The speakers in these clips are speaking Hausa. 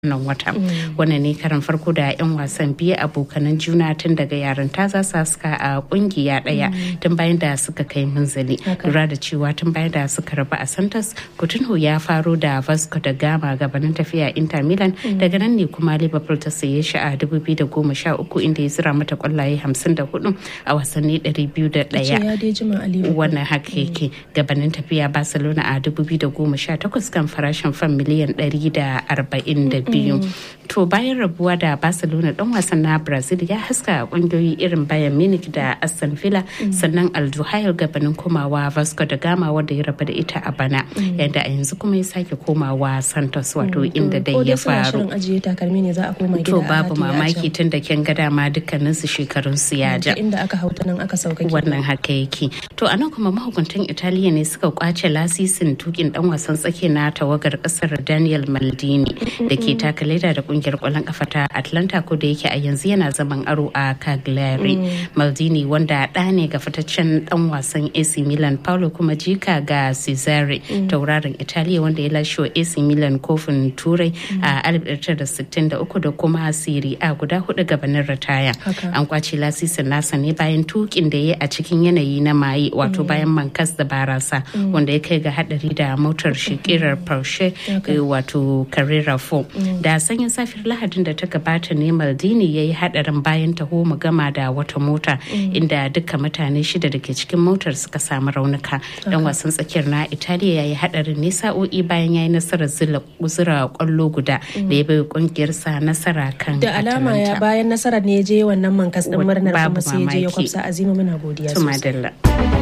wannan wata wannan ne karan farko da 'yan wasan biyu abokanan juna tun daga yarinta za su haska a kungiya daya tun bayan da suka kai munzali lura da cewa tun bayan da suka rabu a santos coutinho ya faro da vasco da gama gabanin tafiya inter milan daga nan ne kuma liverpool ta saye shi a 2013 inda ya zira mata kwallaye 54 a wasanni 201 wannan haka yake gabanin tafiya barcelona a 2018 kan farashin fan miliyan 142 biyu to bayan rabuwa da barcelona dan wasan na brazil ya haska kungiyoyi irin bayan munich da aston villa sannan alduhail gabanin komawa vasco da gama wanda ya rabu da ita a bana yadda a yanzu kuma ya sake komawa santos wato inda dai ya faru to babu mamaki tun da kin ga dama dukkanin su shekarun su ya ja inda aka hauta nan aka sauka wannan haka yake to anan kuma mahukuntan italiya ne suka kwace lasisin tukin dan wasan tsaki na tawagar kasar daniel maldini da ke taka leda da kungiyar kwallon kafa ta atlanta ko da yake a yanzu yana zaman aro a cagliari maldini wanda ɗa ne ga fitaccen dan wasan ac milan paulo kuma jika ga cesare tauraron italiya wanda ya lashe wa ac milan kofin turai a 1963 da kuma siri a guda hudu gabanin ritaya an kwace lasisin nasa ne bayan tukin da ya a cikin yanayi na maye wato bayan mankas da barasa wanda ya kai ga hadari da motar shikirar porsche wato carrera 4 da sanyin safiyar lahadin da ta gabata ne maldini ya yi hadarin bayan taho mu gama da wata mota inda duka mutane shida da ke cikin motar suka samu raunuka dan wasan tsakiyar na italiya ya yi hadarin ne sa'o'i bayan ya yi nasarar zura kwallo guda da ya bai kungiyarsa nasara kan da alama ya bayan nasarar ne ya je wannan mankas din murnar kuma sai ya je ya kwafsa azima muna godiya sosai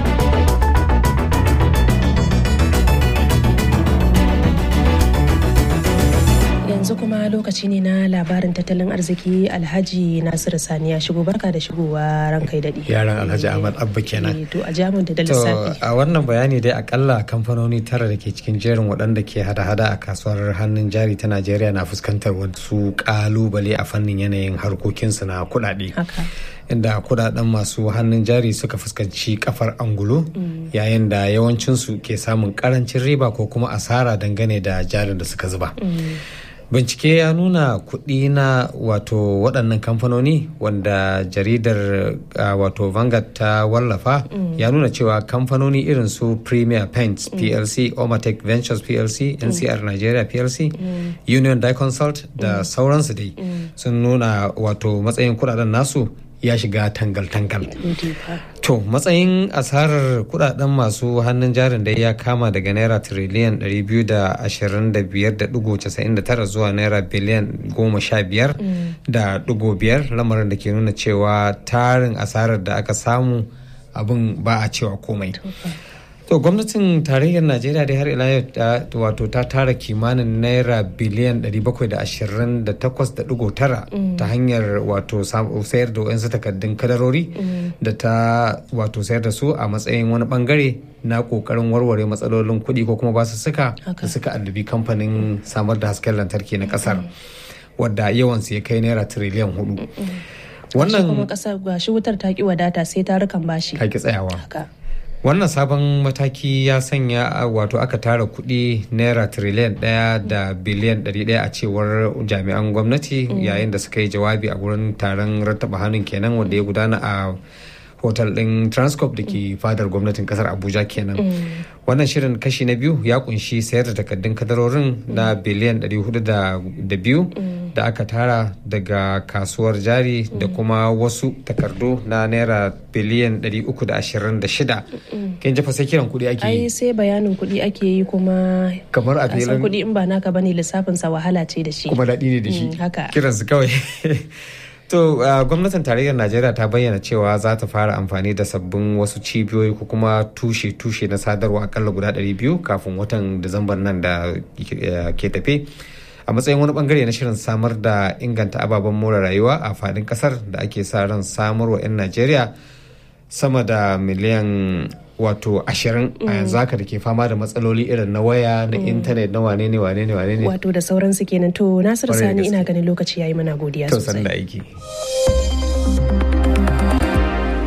yanzu kuma lokaci ne na labarin tattalin arziki alhaji nasiru sani ya shigo barka da shigowa ran kai daɗi yaran alhaji ahmad abba kenan to a jamun da lissafi a wannan bayani dai akalla kamfanoni tara da ke cikin jerin waɗanda ke hada-hada a kasuwar hannun jari ta najeriya na fuskantar wasu kalubale a fannin yanayin harkokinsu na kuɗaɗe inda kudaden masu hannun jari suka fuskanci kafar angulu yayin da yawancinsu ke samun karancin riba ko kuma asara dangane da jarin da suka zuba bincike ya nuna kuɗi na wato waɗannan kamfanoni wanda jaridar uh, wato vanguard ta wallafa mm. ya nuna cewa kamfanoni irin su premier paints mm. plc omatech ventures plc mm. ncr nigeria plc union die consult da sauransu dai sun nuna wato matsayin kudaden nasu ya shiga tangal-tangal. To matsayin asarar kudaden masu hannun jarin da ya kama daga naira tiriliyan 225.99 zuwa naira biliyan 15.5 lamarin da ke nuna cewa tarin asarar da aka samu abin ba a cewa komai. To gwamnatin tarayyar Najeriya dai har ila yau wato ta tara kimanin naira biliyan 728.9 ta hanyar wato sayar da wayansu takardun kadarori da ta wato sayar da su a matsayin wani bangare na kokarin warware matsalolin kuɗi ko kuma basu suka da suka addabi kamfanin samar da hasken lantarki na kasar wadda yawansu ya kai naira tiriliyan hudu. Wannan kuma kasar gashi wutar ta ki wadata sai tarukan bashi. Ka ki tsayawa. wannan sabon mataki ya sanya wato aka tara kuɗi naira tiriliyan ɗaya da biliyan ɗari ɗaya a cewar jami'an gwamnati yayin da suka yi jawabi a gurin taron rattaba hannun kenan wanda ya gudana a hotel ɗin transcorp da ke fadar gwamnatin kasar abuja kenan wannan shirin kashi na biyu ya kunshi sayar da takaddun kadarorin na biliyan 402 da aka tara daga kasuwar jari da kuma wasu takardu na naira biliyan 326 kin jafa sai kiran kuɗi ake yi ai sai bayanin kuɗi ake yi kuma kamar a filin kuɗi in ba naka bane lissafin sa wahala ce da shi kuma daɗi ne da shi haka kiransu kawai To uh, gwamnatin tarayyar Najeriya ta bayyana cewa za ta fara amfani da sabbin wasu cibiyoyi ko kuma tushe-tushe na sadarwa akalla guda 200 kafin watan Disamban nan da uh, ke tafe. A matsayin wani bangare na shirin samar da inganta ababen more rayuwa a fadin kasar da ake sa ran samarwa 'yan Najeriya sama da miliyan wato ashirin a yanzu haka da ke fama da matsaloli irin na waya na intanet na wane ne wane ne wane ne wato da sauransu kenan to nasiru sani ina ganin lokaci yayi mana godiya sosai to aiki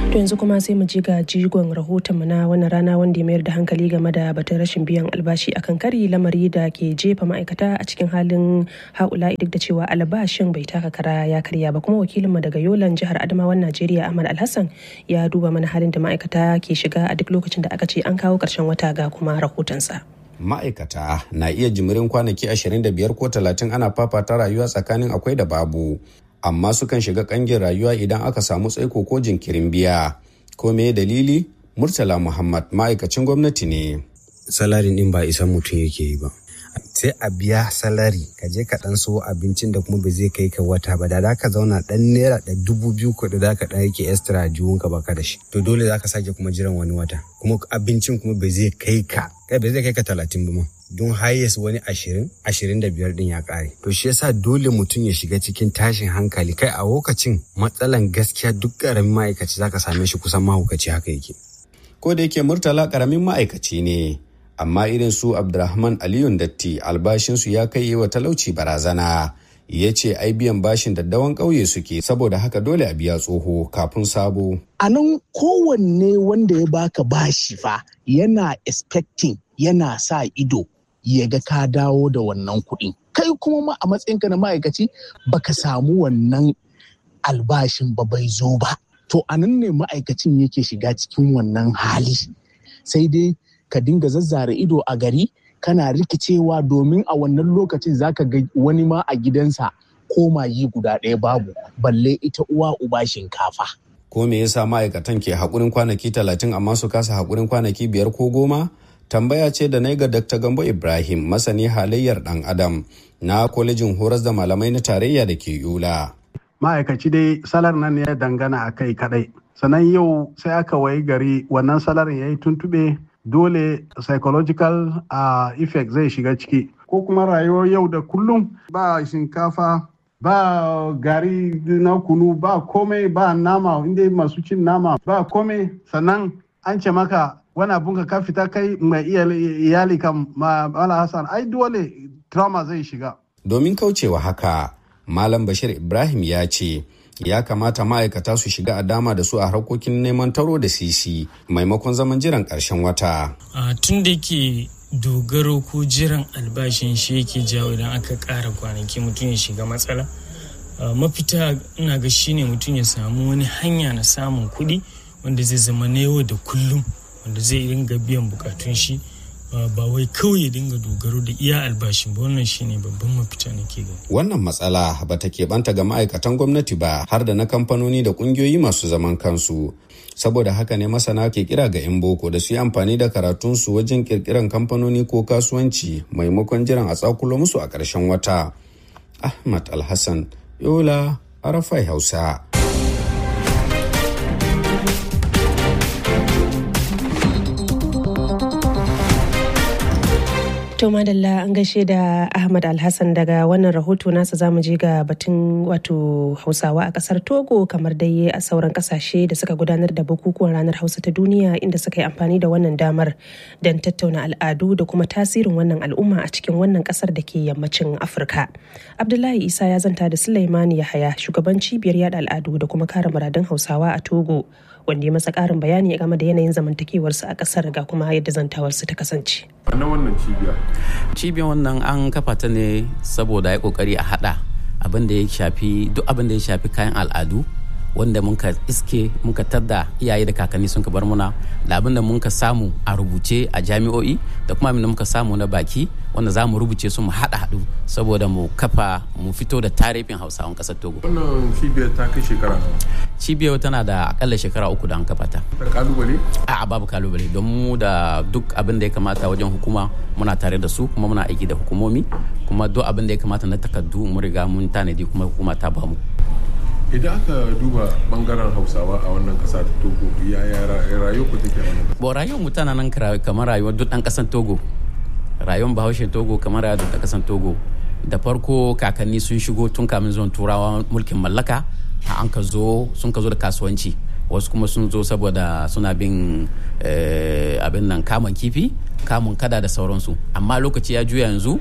To yanzu kuma sai mu ji ga jigon rahotonmu na wannan rana wanda ya mayar da hankali game da batun rashin biyan albashi akan kari lamari da ke jefa ma'aikata a cikin halin haula duk da cewa albashin bai taka kara ya karya ba kuma wakilinmu daga yolan jihar adamawan najeriya ahmad alhassan ya duba mana halin da ma'aikata ke shiga a duk lokacin da aka ce an kawo karshen wata ga kuma rahotonsa. ma'aikata na iya jimirin kwanaki 25 ko 30 ana fafata rayuwa tsakanin akwai da babu amma sukan shiga kangin rayuwa idan aka samu tsaiko ko jinkirin biya ko me dalili murtala muhammad ma'aikacin gwamnati ne salarin din ba isan mutum yake yi ba sai a biya salari ka je ka dan so abincin da kuma ba zai kai ka wata ba da za ka zauna dan naira da dubu biyu ko da za ka dan yake extra jiwon ka baka da shi to dole za ka sake kuma jiran wani wata kuma abincin kuma ba zai kai ka kai ba zai kai ka talatin ba ma don highest wani ashirin ashirin da biyar din ya kare to shi yasa dole mutum ya shiga cikin tashin hankali kai a lokacin matsalan gaskiya duk karamin ma'aikaci zaka same shi kusan mahaukaci haka yake ko da yake murtala karamin ma'aikaci ne amma irin su abdurrahman aliyun datti albashinsu ya kai wa talauci barazana ya ce ai biyan bashin daddawan ƙauye suke saboda haka dole a biya tsoho kafin sabo a nan kowanne wanda ya baka bashi fa yana expecting yana sa ido ya ga ka dawo da wannan kuɗi kai kuma ma a matsayinka na ma'aikaci baka samu wannan albashin ba bai zo ba to a nan ne ma'aikacin yake shiga cikin wannan hali sai dai ka dinga zazzara ido a gari kana rikicewa domin a wannan lokacin zaka ga wani ma a gidansa koma yi guda ɗaya babu balle ita uwa uba shinkafa ko me yasa ma'aikatan ke haƙurin kwanaki talatin amma su kasa haƙurin kwanaki biyar ko goma tambaya ce da na ga Dr. Gambo Ibrahim masani halayyar ɗan adam na kwalejin horas da malamai na tarayya da ke Yola. Ma'aikaci dai salar nan ya dangana a kai kadai. Sannan yau sai aka wayi gari wannan salarin ya yi tuntuɓe dole psychological uh, effect zai shiga ciki. Ko kuma rayuwar yau da kullum ba shinkafa ba gari na kunu ba komai ba nama inda masu cin nama ba komai sannan an ce maka wani abun ka fita kai mai iyali kan mala hassan ai dole trauma zai shiga domin kaucewa haka malam bashir ibrahim ya ce ya kamata ma'aikata su shiga a dama da su a harkokin neman taro da sisi maimakon zaman jiran ƙarshen wata tun da ke dogaro ko jiran albashin shi yake jawo idan aka ƙara kwanaki mutum ya shiga matsala mafita ina ga shine mutum ya samu wani hanya na samun kuɗi wanda zai zama na yau da kullum wanda zai dinga biyan bukatun shi ba wai kawai ya dinga dogaro da iya albashin ba wannan shine babban mafita na ke gani. Wannan matsala ba ta keɓanta ga ma'aikatan gwamnati ba har da na kamfanoni da ƙungiyoyi masu zaman kansu. Saboda haka ne masana ke kira ga 'yan boko da su yi amfani da karatunsu wajen ƙirƙiran kamfanoni ko kasuwanci maimakon jiran a tsakulo musu a ƙarshen wata. Ahmad Alhassan, Yola, Arafai Hausa. To madalla an gaishe da Ahmad Alhassan daga wannan rahoto nasa zamu je ga batun wato Hausawa a kasar Togo kamar dai a sauran kasashe da suka gudanar da bukukuwan ranar Hausa ta duniya inda suka yi amfani da wannan damar don tattauna al'adu da kuma tasirin wannan al'umma a cikin wannan kasar da ke yammacin Afirka. Abdullahi Isa ya zanta da Sulaimani Yahaya shugaban cibiyar yada al'adu da kuma kare muradun Hausawa a Togo wanda ya masa karin bayani game da yanayin zamantakewarsu a kasar ga kuma yadda zantawarsu ta kasance. na wannan cibiya cibiyar wannan an kafa ta ne saboda ya kokari a hada abin da ya shafi duk abin da ya shafi kayan al'adu wanda muka iske muka tadda iyaye da kakanni sun ka bar muna da abin da muka samu a rubuce a jami'o'i da kuma abin da muka samu na baki wanda za mu rubuce su mu haɗa haɗu saboda mu kafa mu fito da tarihin hausawan ƙasar togo wannan cibiyar ta kai shekara cibiyar tana da akalla shekara uku da an kafa ta da kalubale a babu kalubale don mu da duk abin da ya kamata wajen hukuma muna tare da su kuma muna aiki da hukumomi kuma duk abin da ya kamata na takardu mun riga mun tanadi kuma hukuma ta bamu idan aka duba bangaren hausawa a wannan kasa ta togo yaya rayuwar ku take a wannan bo rayuwar mu tana nan kamar rayuwar duk dan kasan togo rayuwar bahaushe togo kamar rayuwar duk dan kasan togo da farko kakanni sun shigo tun kamin zuwan turawa mulkin mallaka a an ka zo sun ka zo da kasuwanci wasu kuma sun zo saboda suna bin abin nan kamun kifi kamun kada da sauransu amma lokaci ya juya yanzu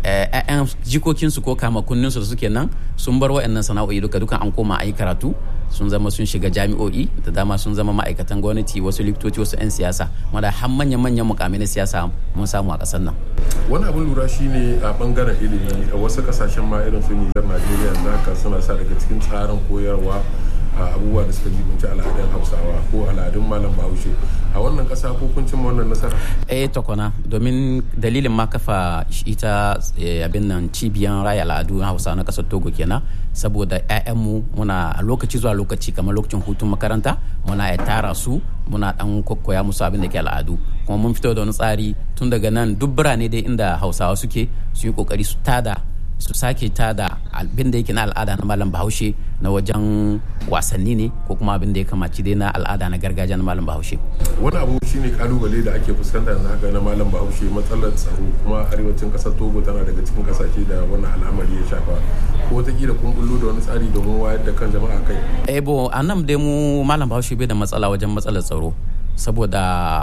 'ya'yan jikokinsu ko kamakunninsu da suke nan sun bar wa'annan sana'o'i duka duka an koma a yi karatu sun zama sun shiga jami'o'i da dama sun zama ma'aikatan gwamnati wasu likitoci wasu 'yan siyasa wanda har manyan manyan mukamai na siyasa mun samu a ƙasar nan wani abin lura shine a bangaren ilimi a wasu kasashen ma irin su nijar najeriya yanzu haka suna sa daga cikin tsarin koyarwa abubuwa da suka jibanci al'adun hausawa ko al'adun malam bahaushe a wannan kasa ko kun cimma wannan nasara eh tokona domin dalilin ma kafa ita abin nan cibiyan raya al'adu na hausa na kasar togo kenan saboda 'ya'yanmu muna a lokaci zuwa lokaci kamar lokacin hutun makaranta muna ya tara su muna dan kokkoya musu abin da ke al'adu kuma mun fito da wani tsari tun daga nan duk birane dai inda hausawa suke su yi kokari su tada su sake tada abin da yake na al'ada na malam bahaushe na wajen wasanni ne ko kuma abin da ya kamaci dai na al'ada na gargajiya na malam bahaushe wani abu shine kalubale da ake fuskanta yanzu haka na malam bahaushe matsalar tsaro kuma arewacin kasar togo tana daga cikin kasashe da wannan al'amari ya shafa ko wataƙila kun bullo da wani tsari domin wayar da kan jama'a kai eh bo a nan dai mu malam bahaushe bai da matsala wajen matsalar tsaro saboda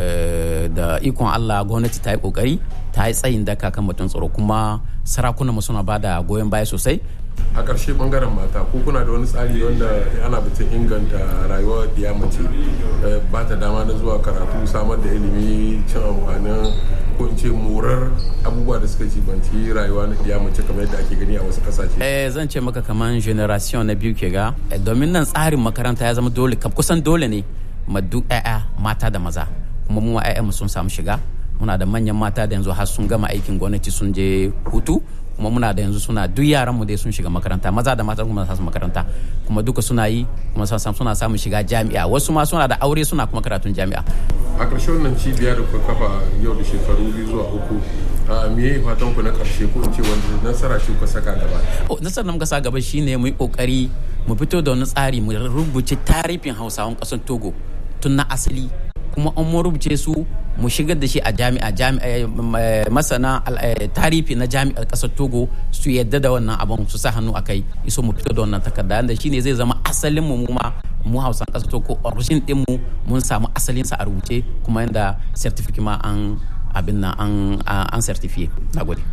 da ikon Allah gwamnati ta yi kokari ta yi tsayin daka kan batun tsaro kuma sarakunan mu suna bada goyon baya sosai a ƙarshe bangaren mata ko kuna da wani tsari wanda ana batun inganta rayuwar diya mace ba ta dama na zuwa karatu samar da ilimi cin amfanin ko in ce morar abubuwa da suka cibanci rayuwa na diya mace kamar yadda ake gani a wasu kasashe eh zan ce maka kamar generation na biyu ke ga domin nan tsarin makaranta ya zama dole kusan dole ne ma duk 'ya'ya mata da maza kuma mu 'ya'yanmu sun samu shiga muna da manyan mata da yanzu har sun gama aikin gwamnati sun je hutu kuma muna da yanzu suna duk yaran mu dai sun shiga makaranta maza da mata kuma su makaranta kuma duka suna yi kuma suna samun shiga jami'a wasu ma suna da aure suna kuma karatun jami'a a ƙarshe wannan cibiya da kuka kafa yau da shekaru biyu zuwa uku me ya fatan ku na ƙarshe ko in ce wanda nasara ce ku saka gaba nasarar da muka sa gaba shine mu yi kokari mu fito da wani tsari mu rubuce tarihin hausawan ƙasar togo tun na asali kuma an mu rubuce su mu shigar da shi a jami'a masana tarihi na jami'ar kasar togo su yadda da wannan abin su sa hannu a kai iso mu fito da wannan takarda da shine zai zama asalin mu ma mu hausan kasar togo origin din mu mun samu asalin sa a rubuce kuma yanda certificate ma an abin nan an certificate nagode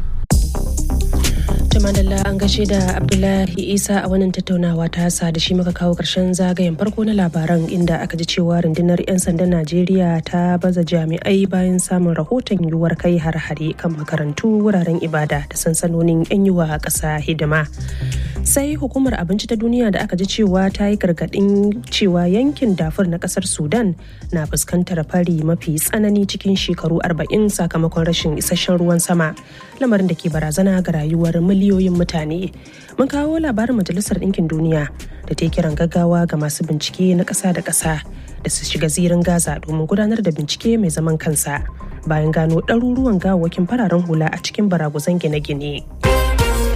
Tumadalla an gashe da Abdullahi Isa a wannan tattaunawa ta hasa da shi muka kawo karshen zagayen farko na labaran inda aka ji cewa rundunar 'yan sandan Najeriya ta baza jami'ai bayan samun rahoton yiwuwar kai har-hare kan makarantu wuraren ibada da sansanonin 'yan yiwa a ƙasa hidima. Sai hukumar abinci ta duniya da aka ji cewa ta yi gargaɗin cewa yankin dafur na ƙasar Sudan na fuskantar fari mafi tsanani cikin shekaru 40 sakamakon rashin isasshen ruwan sama lamarin da ke barazana ga rayuwar miliyoyin mutane mun kawo labarin majalisar ɗinkin duniya da ta yi kiran gaggawa ga masu bincike na ƙasa da ƙasa da su shiga zirin gaza domin gudanar da bincike mai zaman kansa bayan gano ɗaruruwan gawakin fararen hula a cikin baraguzan gine-gine.